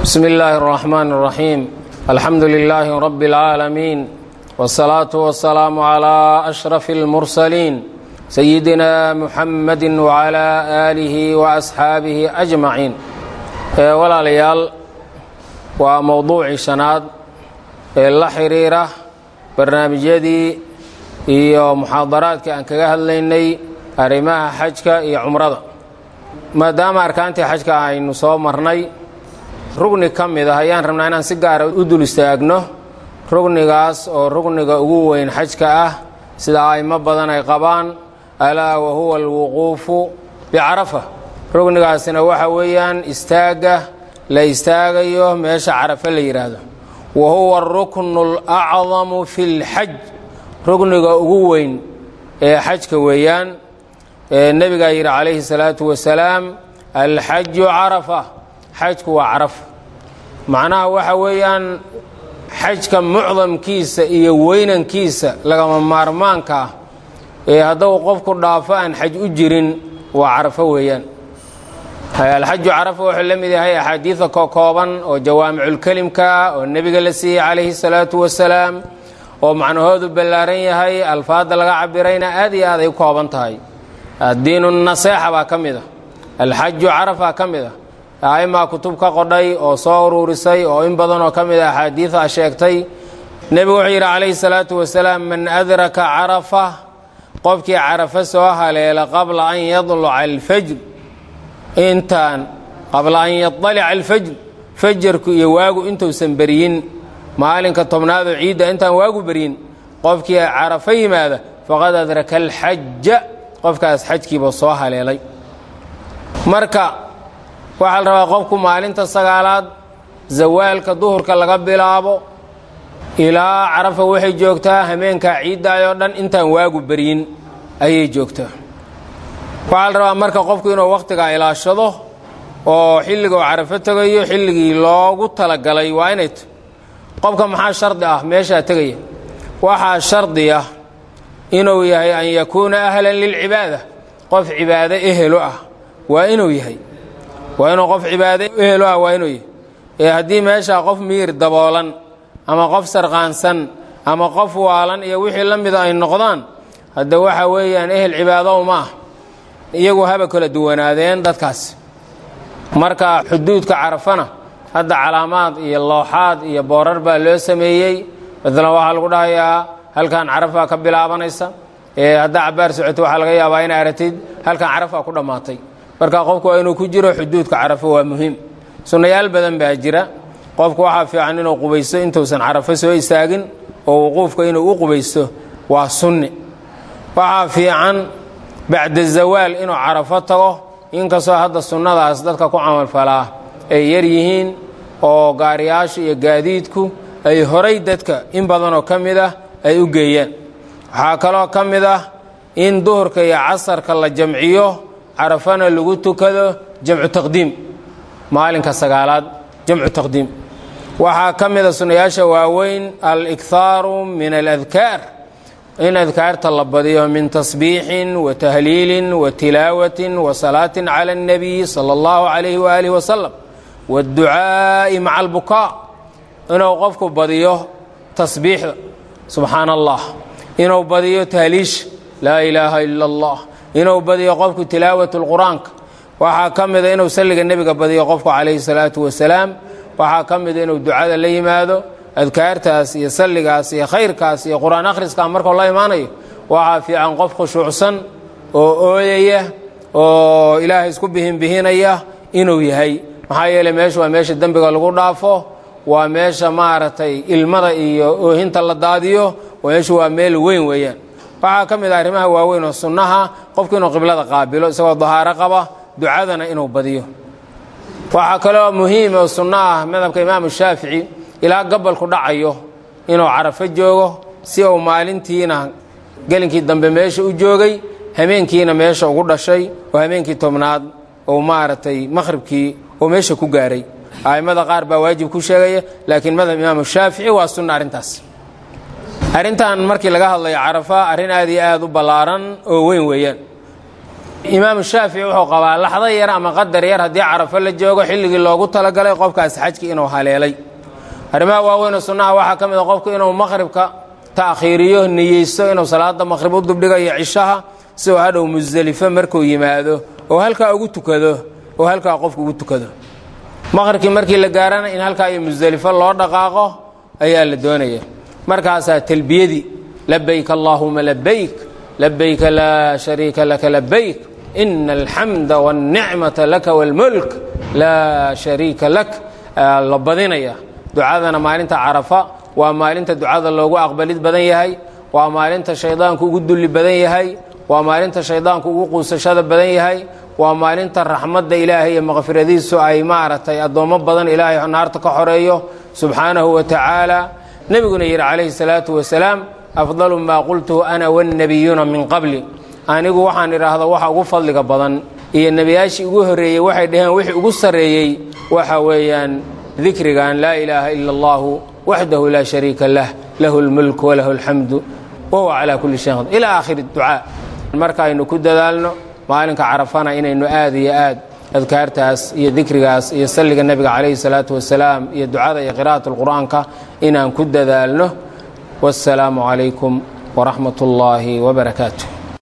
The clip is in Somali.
bsmi illaahi الرaxmaan الraxiim alxamdu lilaahi rab اlcaalamiin wالsalaaةu wasalaamu عlى أshرaf اlmursaliin sayidina muxamadi wعlى aalihi وasxaabihi أjmaciin walaalayaal waa mowduucii shanaad ee la xiriira barnaamijyadii iyo muxaadaraadkii aan kaga hadlaynay arrimaha xajka iyo cumrada maadaama arkaantii xajka aynu soo marnay rugni ka mid ah ayaan rabnaa inaan si gaara u dul istaagno rugnigaas oo rugniga ugu weyn xajka ah sida a'imo badan ay qabaan alaa wa huwa alwuquufu bicarafa rugnigaasina waxa weeyaan istaagga la istaagayo meesha carafe la yidhaahdo wa huwa aruknu alacdamu fi lxaj rugniga ugu weyn ee xajka weeyaan nebigaa yidhi calayhi salaatu wasalaam alxaju carafa xajku waa carafa macnaha waxa weeyaan xajka mucdamkiisa iyo weynankiisa lagama maarmaanka ah ee hadduu qofku dhaafo aan xaj u jirin waa carafo weeyaan alxaju carafa wuxuu la mid yahay axaadiida kokooban oo jawaamiculkelimka ah oo nebiga la siiyey calayhi salaatu wasalaam oo macnahoodu ballaaran yahay alfaadda laga cabirayna aad iyo aad ay u kooban tahay addiinu naseexa baa ka mid a alxaju carafa ka mid a a'imaa kutub ka qodhay oo soo uruurisay oo in badan oo ka mid a axaadiida sheegtay nebigu wuxuu yidhi calayhi salaatu wasalaam man adraka carafa qofkii carafa soo haleela qabla an yadluca alfajr intaan qabla an yadalica alfajr fajarku iyo waagu intuusan beryin maalinka tobnaadoo ciidda intaan waagu beryin qofkii carafa yimaada faqad adraka alxaja qofkaas xajkiiba soo haleelay marka waxaa la rabaa qofku maalinta sagaalaad zawaalka duhurka laga bilaabo ilaa carafa waxay joogtaa hameenkaa ciiddaayoo dhan intaan waagu beryin ayay joogtaa waxaa la rabaa marka qofku inuu wakhtigaa ilaashado oo xilliga uu carafo tegayo xilligii loogu talagalay waa inay t qofka maxaa shardi ah meeshaa tegaya waxaa shardi ah inuu yahay an yakuuna ahlan lilcibaada qof cibaado ehelo ah waa inuu yahay waa inuu qof cibaado ehelo ah waa inuu yahay ee haddii meeshaa qof miyir daboolan ama qof sarqaansan ama qof waalan iyo wixii la mida ay noqdaan hadda waxa weeyaan ehel cibaado ma ah iyagu haba kala duwanaadeen dadkaas marka xuduudka carafana hadda calaamaad iyo looxaad iyo boorar baa loo sameeyey maalan waxaa lagu dhahayaa halkan carafaa ka bilaabanaysa ee haddaa cabaar socoto waxaa laga yaabaa inay aragtid halkan carafaa ku dhammaatay marka qofku waa inuu ku jiro xuduudka carafo waa muhiim sunnayaal badan baa jira qofku waxaa fiican inuu qubaysto intuusan carafo soo istaagin oo wuquufka inuu u qubaysto waa sunni waxaa fiican bacda zawaal inuu carafo tago inkastoo hadda sunnadaas dadka ku camalfalaa ay yar yihiin oo gaariyaasha iyo gaadiidku ay horay dadka in badanoo ka mid ah ay u geeyaan waxaa kaloo ka mid ah in duhurka iyo casarka la jamciyo carafana lagu tukado jamcu taqdiim maalinka sagaalaad jamcu taqdiim waxaa ka mida sunnayaasha waaweyn al-ikhaaru min aladkaar in adkaarta la badiyo min tasbiixin wa tahliilin wa tilaawatin wa salaatin cala اnnabiy sala اllahu calayhi waaalih wasalam waadducaa'i maca albukaa inuu qofku badiyo tasbiixda subxaan allah inuu badiyo tahliisha laa ilaaha ila allah inuu badiyo qofku tilaawat lqur-aanka waxaa ka mida inuu salliga nebiga badiyo qofku calayhi salaatu wasalaam waxaa ka mida inuu ducada la yimaado adkaartaas iyo salligaas iyo khayrkaas iyo qur-aan akhriska markuu la imaanayo waxaa fiican qof khushuucsan oo ooyaya oo ilaahay isku bihinbihinaya inuu yahay maxaa yeeley meesha waa meesha dembiga lagu dhaafo waa meesha maaragtay ilmada iyo oohinta la daadiyo meeshu waa meel weyn weeyaan waxaa ka mid ah arrimaha waaweyn oo sunnaha qofku inuu qiblada qaabilo isagoo dahaaro qaba ducadana inuu badiyo waxaa kaloo muhiim oo sunno ah madhabka imaamu shaafici ilaa gabalku dhacayo inuu carafo joogo si uu maalintiina gelinkii dambe meesha u joogay hameenkiina meesha ugu dhashay oo hameenkii tobnaad uu maaragtay maqhribkii oo meesha ku gaaray a'immada qaar baa waajib ku sheegaya laakiin madhab imaamu shaafici waa sunna arrintaas arrintan markii laga hadlayo carafa arrin aad iyo aad u ballaaran oo weyn weeyaan imaamu shaafici wuxuu qabaa laxdo yar ama qadar yar haddii carafo la joogo xilligii loogu talagalay qofkaas xajki inuu haleelay arrimaha waaweyn oo sunnaha waxaa ka mid a qofku inuu maqhribka ta'khiiriyo niyeysto inuu salaada maqhrib u dubdhigayo cishaha si uu hadhow musdelifo markuu yimaado oo halkaa ugu tukado oo halkaa qofku ugu tukado maqhribkii markii la gaarana in halkaa iyo musdelifo loo dhaqaaqo ayaa la doonaya markaasaa talbiyadii labayk allaahuma labayk labayka laa shariika laka labayk ina alxamda wاlnicmata laka wاlmulk laa shariika lak la badinaya ducadana maalinta carafa waa maalinta ducada loogu aqbalid badan yahay waa maalinta shaydaanku ugu dulli badan yahay waa maalinta shaydaanku ugu quusashada badan yahay waa maalinta raxmadda ilaahay iyo maqfiradiisu ay maaragtay addoommo badan ilaahay naarta ka xoreeyo subxaanahu wa tacaala nebiguna yidhi calayhi salaatu wasalaam afdalu maa qultuhu ana wannabiyuuna min qabli anigu waxaan idhaahda waxa ugu fadliga badan iyo nebiyaashii ugu horreeyey waxay dhaheen wixii ugu sarreeyey waxa weeyaan dikrigan laa ilaaha ila allahu waxdahu laa shariika lah lahu lmulk walahu alxamdu wahuwa calaa kulli shayin qadiir ilaa aakhiri ducaa markaaynu ku dadaalno maalinka carafana inaynu aad iyo aad adkaartaas iyo dikrigaas iyo salliga nebiga calayhi salaatu wasalaam iyo ducada iyo qira'at alqur'aanka inaan ku dadaalno wasalaamu calaykum waraxmat ullaahi wabarakaatu